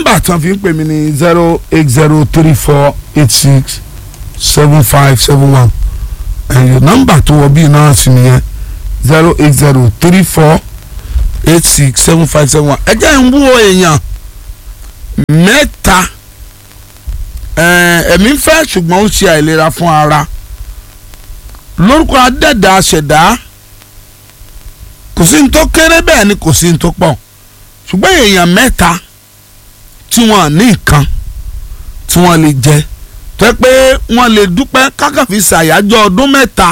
nọ́mbà tí wọ́n fi ń pè mí ní zero eight zero three four eight six seven five seven one ẹ̀yìn nọ́mbà tó wọ bíi náà sì nìyẹn zero eight zero three four eight six seven five seven one ẹ jẹ́ ń wúwo èèyàn mẹ́ta ẹ̀mí fẹ́ ṣùgbọ́n ó ṣe àìlera fún ara lórúkọ adẹ́dà ṣẹ̀dá kò sí ní tó kéré bẹ́ẹ̀ ni kò sí ní tó pọ̀ ṣùgbọ́n èèyàn mẹ́ta tí wọ́n ní nǹkan tí wọ́n lè jẹ tó yẹ pé wọ́n lè dúpẹ́ kákàfi ṣàyájọ́ ọdún mẹ́ta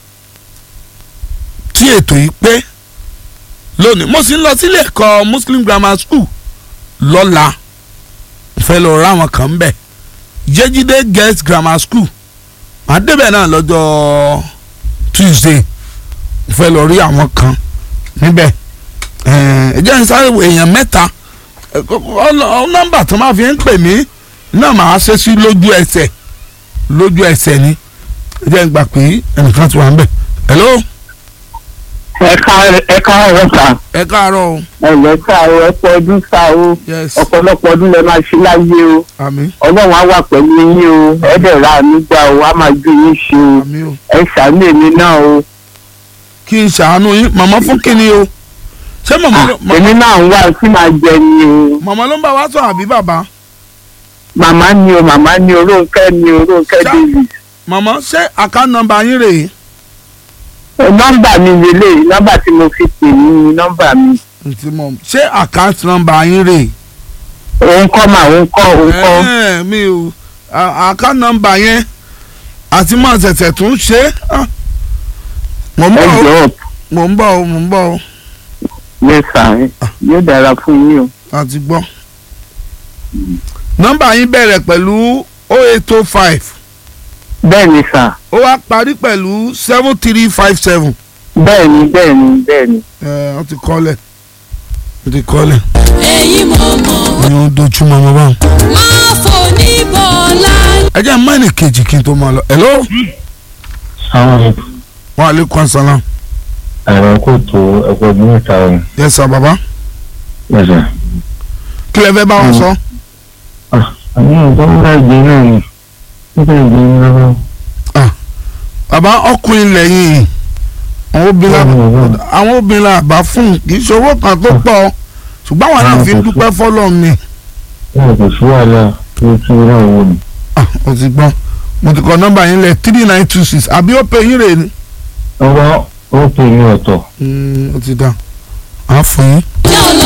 tí ètò yìí pé lónìí mo sì ń lọ sílé ẹ̀kọ́ Muslim Grammar School lọ́la fẹ́ lọ ra àwọn kan bẹ̀ Jẹ́jídé Girls Grammar School màá débẹ̀ náà lọ́jọ́ Tuesday fẹ́ lọ rí àwọn kan níbẹ̀ ẹ jẹ́ n sáré wo èèyàn mẹ́ta nọ́mbà tó máa fi ń pè mí náà máa ṣe sí lójú ẹsẹ̀ lójú ẹsẹ̀ ni ẹ jẹ́ n gbà pé ẹnìkan ti wà ń bẹ̀ hello ẹ káàárọ̀ sà ẹ káàárọ̀ o ẹ lẹ́ káàárọ̀ ẹ pọ̀ ọdún sá o yes ọ̀pọ̀lọpọ̀ ọdún lẹ máa ṣe láyé o àmín ọlọ́run á wà pẹ̀lú yín o ẹ dẹ̀ ra àmì gbà o á máa gbé yín ṣe o àmín o ẹ ṣàánú èmi náà o kí n ṣàánú yín màmá fún kíni o ṣé màmá ló ma- èmi náà ń wá tí màá jẹ ni o màmá ló ń bá wa sọ àbí bàbá màmá ni o màmá ni o Rónkẹ́ ni o Rónkẹ́ Ṣá- David màmá ṣé àká nọ́mbà yín rèé Ẹ, nọ́mbà mi lélẹ̀ nọ́mbà tí mo fi pè ní ni nọ́mbà mi ntí mọ̀ ṣé àkáǹtì nọ́mbà yín rèé òun kọ́ mà òun kọ́ òun kọ́ Ẹ̀ẹ́, mi ò à- àká nọ́mbà yẹn àti mọ̀ ṣẹ̀ṣẹ̀ tún ṣe é Ah. mò ń ẹ bọ̀ o jọ̀ọ́ mò ń bọ̀ o mò ń bọ̀ o yẹ sà ẹ yóò dára fún yín o àti gbọ́. nọ́mbà yín bẹ̀rẹ̀ pẹ̀lú oh eight oh five bẹ́ẹ̀ ni sà ó wá parí pẹ̀lú seven three five seven. bẹ́ẹ̀ ni bẹ́ẹ̀ ni bẹ́ẹ̀ ni. ẹ ọ ti kọ́lẹ̀ ọ ti kọ́lẹ̀ èyí mọ̀mọ́ ni ó dojú mọ́ ọmọ báwọn. máa fò ní bọ́lá. ẹ jẹ́ mọ́ẹ̀nì kejì kí n tó máa lọ. hello àwọn wa aleykum salaam. ẹ̀rọ kò tó ẹ̀kọ́ ọdún mẹ́ta ọ̀hún yes sir baba lẹ́sẹ̀. kí lẹ fẹ́ bá wọn sọ. àmì nǹkan ń bá ìgbé náà ni nígbà ìgbé náà lọ. bàbá ọkùnrin lẹ́yìn àwọn obìnrin Bẹ́ẹ̀ni, la- àwọn obìnrin la bá fún kì í ṣe owó kan tó pọ̀ ṣùgbọ́n àwọn náà fi ń dúpẹ́ fọ́lọ́ ni. bẹ́ẹ̀ kò sí wàhálà tó tú náà wò ni. Ah, mo ti gbọ́ mo ti kọ nọ́mbà yín lẹ̀ three nine two six àbí ó pè yín rè ni. ọwọ́ ó pè ní ọ̀tọ̀. Mm, ó ti dá a fún yín. jẹ́ ọ̀nà